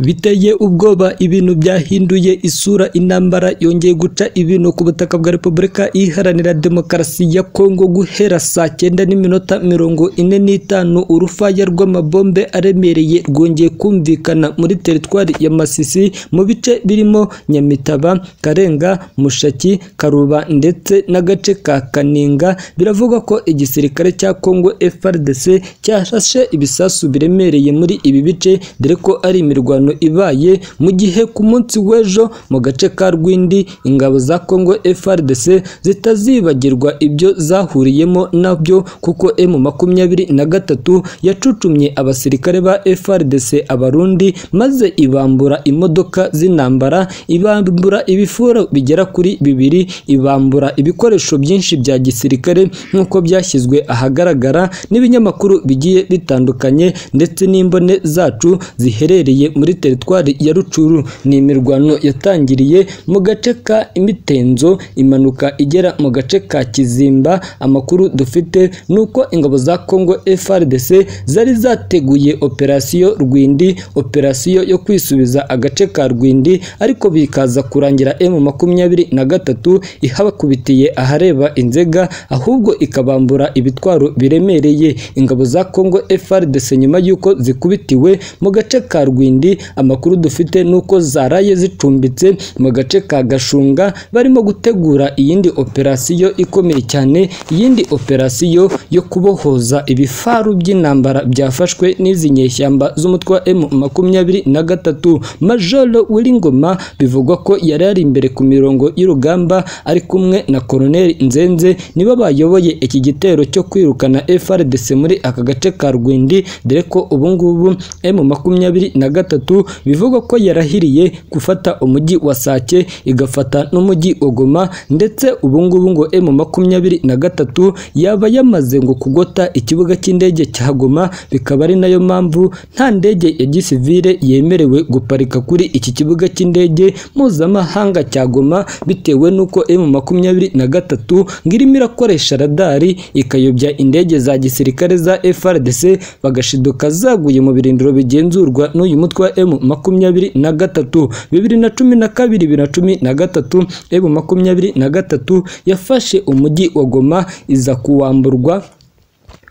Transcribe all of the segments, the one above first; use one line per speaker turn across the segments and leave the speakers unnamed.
Biteye ubwoba ibintu byahinduye isura intambara yongeye guca ibintu ku butaka bwa Repubulika Iharanira Demokarasi ya Kongo guhera saa cyenda n'iminota mirongo ine n'itanu urufaya rw'amabombe aremereye rwongeye kumvikana muri teritwari ya Masisi mu bice birimo Nyamitaba, Karenga, Mushaki, Karuba ndetse n'agace ka Kaninga biravugwa ko igisirikare cya Kongo FARDC cyarashe ibisasu biremereye muri ibi bice dore ko ari imirwano ibaye mu gihe ku munsi w'ejo mu gace ka Rwindi ingabo za Kongo FARDC zitazibagirwa ibyo zahuriyemo nabyo kuko M makumyabiri na gatatu yacucumye abasirikare ba FARDC abarundi maze ibambura imodoka z'intambara ibambura ibifuro bigera kuri bibiri ibambura ibikoresho byinshi bya gisirikare nk'uko byashyizwe ahagaragara n'ibinyamakuru bigiye bitandukanye ndetse n'imbone zacu ziherereye muri teritwari ya Rucuru ni imirwano yatangiriye mu gace ka Imitenzo imanuka igera mu gace ka Kizimba amakuru dufite nuko ingabo za Kongo FARDC zari zateguye operasiyo Rwindi operasiyo yo kwisubiza agace ka Rwindi ariko bikaza kurangira M makumyabiri na gatatu ihabakubitiye ahareba Inzega ahubwo ikabambura ibitwaro biremereye ingabo za Kongo FARDC nyuma y'uko zikubitiwe mu gace ka Rwindi amakuru dufite nuko zaraye zicumbitse mu gace ka Gashunga barimo gutegura iyindi operasiyo ikomeye cyane iyindi operasiyo yo kubohoza ibifaru by'intambara byafashwe n'izi nyeshyamba z'umutwe wa M makumyabiri na gatatu Majoro Wilingoma bivugwa ko yari yari imbere ku mirongo y'urugamba ari kumwe na Colonel Nzenze nibo bayoboye iki gitero cyo kwirukana FARDC muri aka gace ka Rwindi dore ko ubu ngubu M makumyabiri na gatatu bivugwa ko yarahiriye gufata umujyi wa Sake igafata n'umujyi wa Goma ndetse ubu ngubu ngo M makumyabiri na gatatu yaba yamaze ngo kugota ikibuga cy'indege cya Goma bikaba ari nayo mpamvu nta ndege ya gisivile yemerewe guparika kuri iki kibuga cy'indege mpuzamahanga cya Goma bitewe n'uko M makumyabiri na gatatu ngo irimo irakoresha radari ikayobya indege za gisirikare za FARDC bagashiduka zaguye mu birindiro bigenzurwa n'uyu mutwe wa M makumyabiri na gatatu bibiri na cumi na kabiri bibiri na cumi na gatatu M makumyabiri na gatatu yafashe umujyi wa Goma iza kuwamburwa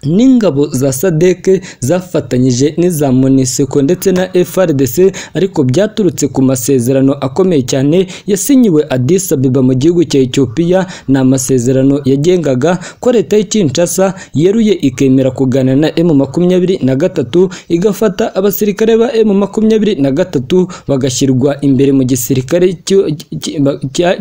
n'ingabo za sadeke zafatanyije n'iza moniseko ndetse na FRDC ariko byaturutse ku masezerano akomeye cyane yasinyiwe Addis Ababa mu gihugu cya Ethiopia ni amasezerano yagengaga ko leta y'i Kinshasa yeruye ikemera kuganira na M makumyabiri na gatatu igafata abasirikare ba M makumyabiri na gatatu bagashyirwa imbere mu gisirikare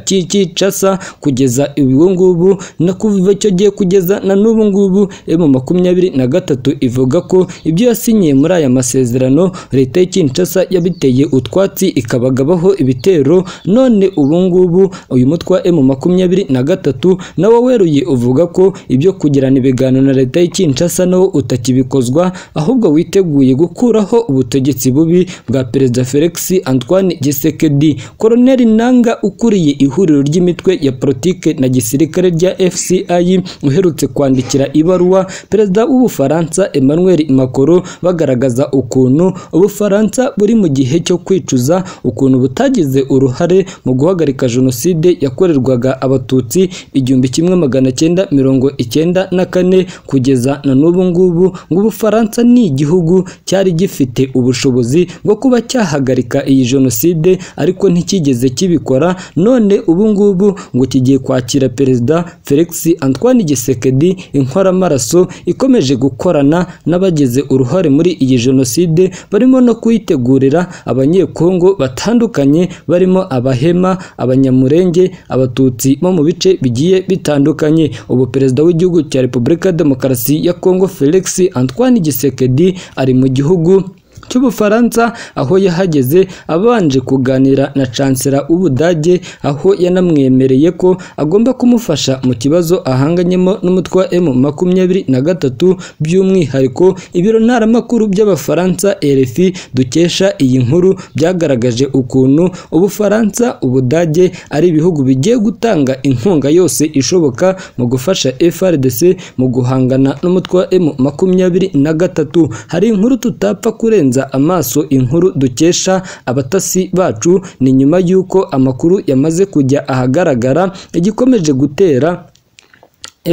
cy'i Kinshasa kugeza ubu ngubu no kuva icyo gihe kugeza na n'ubu ngubu M makumyabiri na gatatu ivuga ko ibyo yasinyiye muri aya masezerano leta ya Kinshasa yabiteye utwatsi ikabagabaho ibitero none ubu ngubu uyu mutwe wa M makumyabiri na gatatu nawo weruye uvuga ko ibyo kugirana ibiganiro na leta ya Kinshasa nawo utakibikozwa ahubwo witeguye gukuraho ubutegetsi bubi bwa perezida Felix Antoine Tshisekedi Colonel Nanga ukuriye ihuriro ry'imitwe ya politike na gisirikare rya FCI uherutse kwandikira ibaruwa perezida w'ubufaransa Emmanuel Macron bagaragaza ukuntu ubufaransa buri mu gihe cyo kwicuza ukuntu butagize uruhare mu guhagarika jenoside yakorerwaga abatutsi igihumbi kimwe magana cyenda mirongo icyenda na kane kugeza na n'ubu ngubu ngo ubufaransa ni igihugu cyari gifite ubushobozi bwo kuba cyahagarika iyi jenoside ariko ntikigeze kibikora none ubu ngubu ngo kigiye kwakira perezida Felix Antoine Tshisekedi inkoramaraso ikomeje gukorana n'abagize uruhare muri iyi jenoside barimo no kuyitegurira abanyekongo batandukanye barimo abahema abanyamurenge abatutsi bo mu bice bigiye bitandukanye ubu perezida w'igihugu cya repubulika ya demokarasi ya kongo felix antoine gisekedi ari mu gihugu cy'ubufaransa aho yahageze abanje kuganira na cansera w'ubudage aho yanamwemereye ko agomba kumufasha mu kibazo ahanganyemo n'umutwe wa M makumyabiri na gatatu by'umwihariko ibiro ntaramakuru by'abafaransa RFI dukesha iyi nkuru byagaragaje ukuntu ubufaransa ubudage ari ibihugu bigiye gutanga inkunga yose ishoboka mu gufasha FRDC mu guhangana n'umutwe wa M makumyabiri na gatatu hari inkuru tutapfa kurenza duhanza amaso inkuru dukesha abatasi bacu ni nyuma y'uko amakuru yamaze kujya ahagaragara igikomeje gutera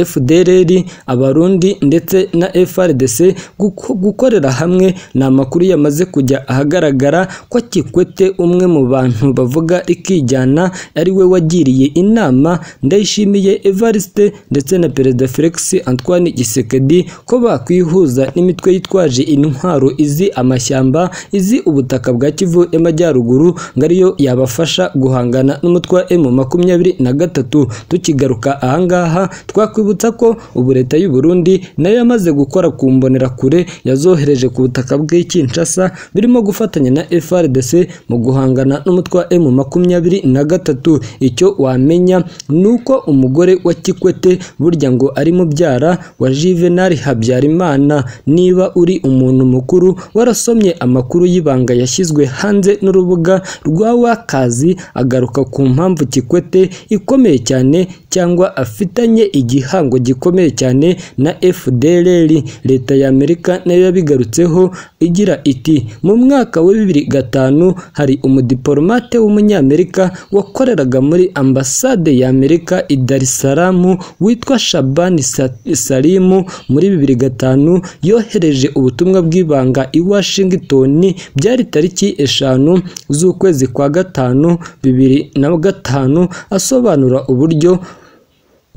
FDLR abarundi ndetse na FRDC guko- gukorera hamwe ni amakuru yamaze kujya ahagaragara ko Kikwete umwe mu bantu bavuga ikijyana ari we wagiriye inama Ndayishimiye Evariste ndetse na Perezida Felix Antoine Gisekedi ko bakwihuza n'imitwe yitwaje intwaro izi amashyamba izi ubutaka bwa Kivu y'Amajyaruguru ngo ariyo yabafasha guhangana n'umutwe wa M makumyabiri na gatatu tukigaruka ahangaha twakwibutsa ko ubu leta y'u Burundi nayo yamaze gukora ku mbonerakure yazohereje ku butaka bw'i Kinshasa birimo gufatanya na FRDC mu guhangana n'umutwe wa M makumyabiri na gatatu icyo wamenya ni uko umugore wa Kikwete burya ngo ari mubyara wa Juvenal Habyarimana niba uri umuntu mukuru warasomye amakuru y'ibanga yashyizwe hanze n'urubuga rwa Wakazi agaruka ku mpamvu Kikwete ikomeye cyane cyangwa afitanye igihango gikomeye cyane na FDLR leta ya Amerika nayo yabigarutseho igira iti mu mwaka wa bibiri gatanu hari umudiplomate w'umunyamerika wakoreraga muri ambasade ya Amerika i Dar es Salaam witwa Shabani Sa- Salimu muri bibiri gatanu yohereje ubutumwa bw'ibanga i Washington byari tariki eshanu z'ukwezi kwa gatanu bibiri na gatanu asobanura uburyo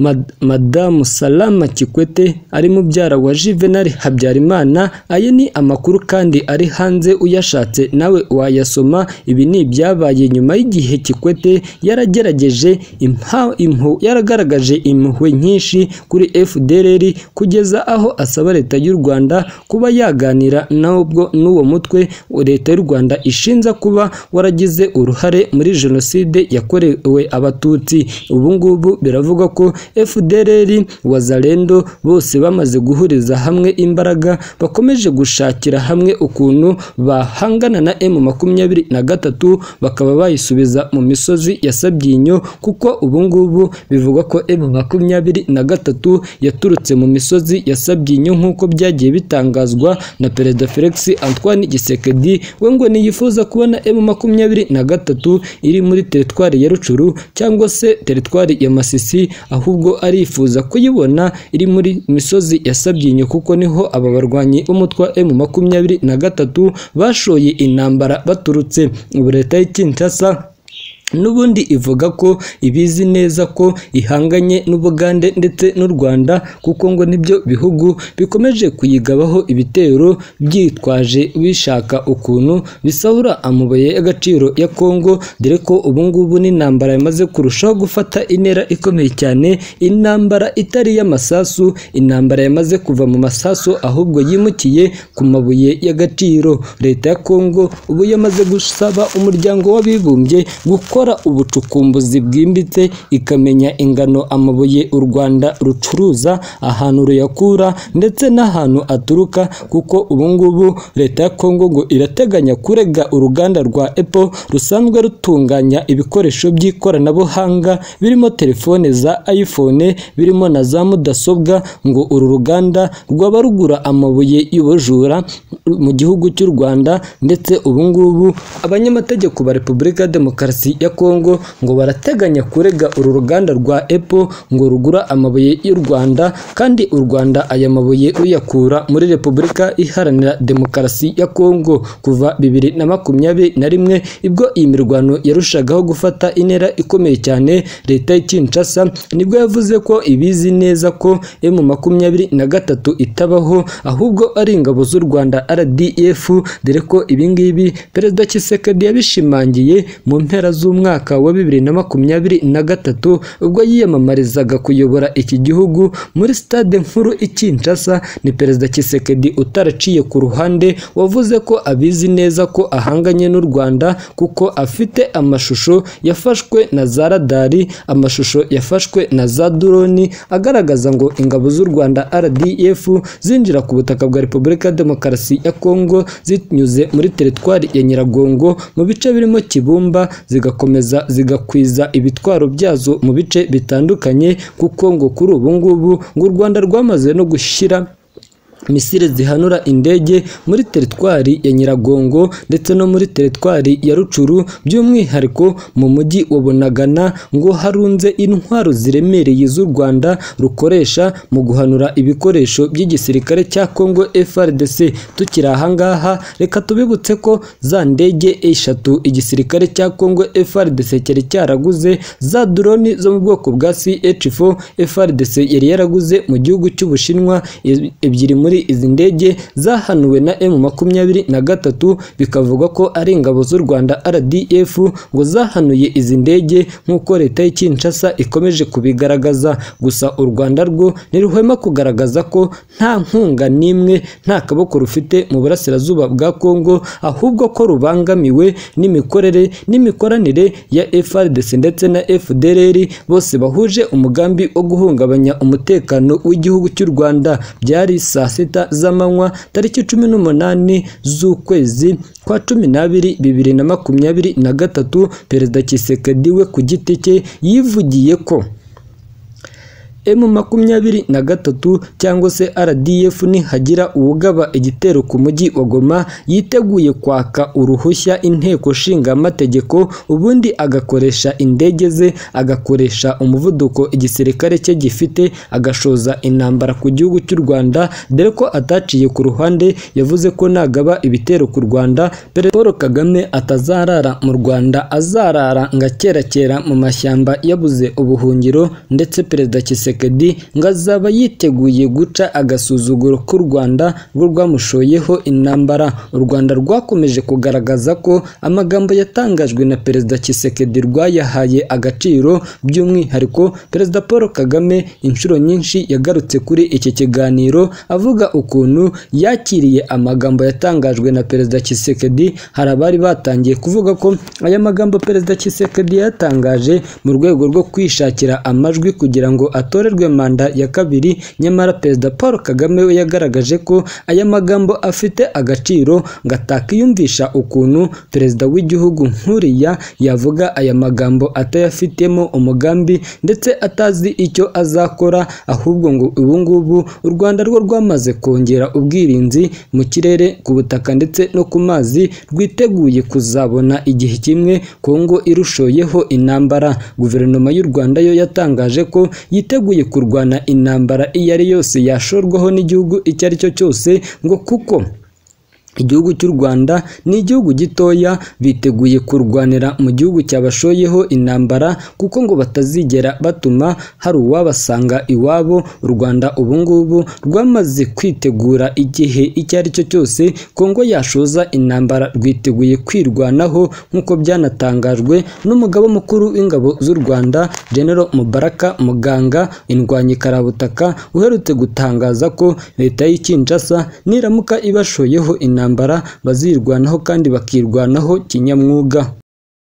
Mad- Madamu Salama Kikwete ari mubyara wa Juvenal Habyarimana aya ni amakuru kandi ari hanze uyashatse nawe wayasoma ibi ni ibyabaye nyuma y'igihe Kikwete yaragerageje impa- impu- yaragaragaje impuhwe nyinshi kuri FDLR kugeza aho asaba leta y'u Rwanda kuba yaganira n'ubwo n'uwo mutwe leta y'u Rwanda ishinja kuba waragize uruhare muri jenoside yakorewe abatutsi ubu ngubu biravugwa ko FDLR wazalendo bose bamaze guhuriza hamwe imbaraga bakomeje gushakira hamwe ukuntu bahangana na M makumyabiri na gatatu bakaba bayisubiza mu misozi ya Sabyinyo kuko ubu ngubu bivugwa ko M makumyabiri na gatatu yaturutse mu misozi ya Sabyinyo nk'uko byagiye bitangazwa na Perezida Felix Antoine Gisekedi we ngo niyifuza kubona M makumyabiri na gatatu iri muri teritwari ya Rucuru cyangwa se teritwari ya Masisi ahubwo arifuza kuyibona iri muri misozi ya Sabyinyo kuko niho aba barwanyi b'umutwe wa M makumyabiri na gatatu bashoye intambara baturutse ubu leta y'i Kinshasa N'ubundi ivuga ko ibizi neza ko ihanganye n'Ubugande ndetse n'u Rwanda kuko ngo nibyo bihugu bikomeje kuyigabaho ibitero byitwaje bishaka ukuntu bisahura amabuye y'agaciro ya Kongo dore ko ubu ngubu n'intambara yamaze kurushaho gufata intera ikomeye cyane intambara itari y'amasasu intambara yamaze kuva mu masasu ahubwo yimukiye ku mabuye y'agaciro leta ya Kongo ubu yamaze gusaba umuryango w'abibumbye gukora ubucukumbuzi bwimbitse ikamenya ingano amabuye u Rwanda rucuruza ahantu ruyakura ndetse n'ahantu aturuka kuko ubu ngubu leta ya Kongo ngo irateganya kurega uruganda rwa Apple rusanzwe rutunganya ibikoresho by'ikoranabuhanga birimo telefone za iPhone birimo na za mudasobwa ngo uru ruganda rwaba rugura amabuye y'ubujura mu gihugu cy'u Rwanda ndetse ubu ngubu abanyamategeko ba Repubulika ya Demokarasi ya Kongo ngo barateganya kurega uru ruganda rwa Apple ngo rugura amabuye y'u Rwanda kandi u Rwanda aya mabuye ruyakura muri Repubulika Iharanira Demokarasi ya Kongo kuva bibiri na makumyabiri na rimwe ibwo iyi mirwano yarushagaho gufata intera ikomeye cyane leta y'i Kinshasa nibwo yavuze ko ibizi neza ko M makumyabiri na gatatu itabaho ahubwo ari ingabo z'u Rwanda RDF dore ko ibingibi Perezida Kisekedi yabishimangiye mu mpera z'umwaka wa bibiri na makumyabiri na gatatu ubwo yiyamamarizaga kuyobora iki gihugu muri stade nkuru i Kinshasa ni Perezida Kisekedi utaraciye ku ruhande wavuze ko abizi neza ko ahanganye n'u Rwanda kuko afite amashusho yafashwe na za radari amashusho yafashwe na za droni agaragaza ngo ingabo z'u Rwanda RDF zinjira ku butaka bwa Repubulika ya Demokarasi ya Kongo zinyuze muri teritwari ya Nyiragongo mu bice birimo Kibumba zigakomeza zigakwiza ibitwaro byazo mu bice bitandukanye kuko ngo kuri ubu ngubu ngo u Rwanda rwamaze no gushyira misile zihanura indege muri teritwari ya nyiragongo ndetse no muri teritwari ya rucuru by'umwihariko mu mujyi wa bunagana ngo harunze intwaro ziremereye z'u rwanda rukoresha mu guhanura ibikoresho by'igisirikare cya congo frdc tukiri ahangaha reka tubibutse ko za ndege eshatu igisirikare cya congo frdc cyari cyaraguze za droni zo mu bwoko bwa ch4 frdc yari yaraguze mu gihugu cy'ubushinwa e- ebyiri muri izi ndege zahanuwe na M makumyabiri na gatatu bikavugwa ko ari ingabo z'u Rwanda RDF ngo zahanuye izi ndege nk'uko leta y'i Kinshasa ikomeje kubigaragaza gusa u Rwanda rwo ntiruhwema kugaragaza ko nta nkunga n'imwe nta kaboko rufite mu burasirazuba bwa Kongo ahubwo ko rubangamiwe n'imikorere n'imikoranire ya FARDC ndetse na FDLR bose bahuje umugambi wo guhungabanya umutekano w'igihugu cy'u Rwanda byari saa sita z'amanywa tariki cumi n'umunani z'ukwezi kwa cumi n'abiri bibiri na makumyabiri na gatatu perezida Tshisekedi we ku giti cye yivugiye ko M makumyabiri na gatatu cyangwa se RDF nihagira uwugaba igitero ku mujyi wa Goma yiteguye kwaka uruhushya inteko shingamategeko ubundi agakoresha indege ze agakoresha umuvuduko igisirikare cye gifite agashoza intambara ku gihugu cy'u Rwanda dore ko ataciye ku ruhande yavuze ko nagaba ibitero ku Rwanda Perezida Paul Kagame atazarara mu Rwanda azarara ngakerakera mu mashyamba yabuze ubuhungiro ndetse Perezida Tshisekedi Tshisekedi ngo azaba yiteguye guca agasuzuguro k'u Rwanda rwo rwamushoyeho intambara u Rwanda rwakomeje kugaragaza ko amagambo yatangajwe na Perezida Tshisekedi rwayahaye agaciro by'umwihariko Perezida Paul Kagame inshuro nyinshi yagarutse kuri iki kiganiro avuga ukuntu yakiriye amagambo yatangajwe na Perezida Tshisekedi hari abari batangiye kuvuga ko aya magambo Perezida Tshisekedi yatangaje mu rwego rwo kwishakira amajwi kugira ngo atorerwe manda ya kabiri nyamara perezida paul kagame we yagaragaje ko aya magambo afite agaciro ngo atakiyumvisha ukuntu perezida w'igihugu nkuriya yavuga aya magambo atayafitemo umugambi ndetse atazi icyo azakora ahubwo ngo ubu ngubu u rwanda rwo rwamaze kongera ubwirinzi mu kirere ku butaka ndetse no ku mazi rwiteguye kuzabona igihe kimwe kongo irushoyeho intambara guverinoma y'u rwanda yo yatangaje ko yiteguye kurwana intambara iyo ari yose yashorwaho n'igihugu icyo ari cyo cyose ngo kuko igihugu cy'u Rwanda ni igihugu gitoya biteguye kurwanira mu gihugu cyabashoyeho intambara kuko ngo batazigera batuma hari uwabasanga iwabo u Rwanda ubu ngubu rwamaze kwitegura igihe icyo ari cyo cyose Kongo yashoza intambara rwiteguye kwirwanaho nk'uko byanatangajwe n'umugaba mukuru w'ingabo z'u Rwanda General Mubaraka Muganga indwanyikarabutaka uherutse gutangaza ko leta y'i Kinshasa niramuka ibashoyeho intambara bazirwanaho kandi bakirwanaho kinyamwuga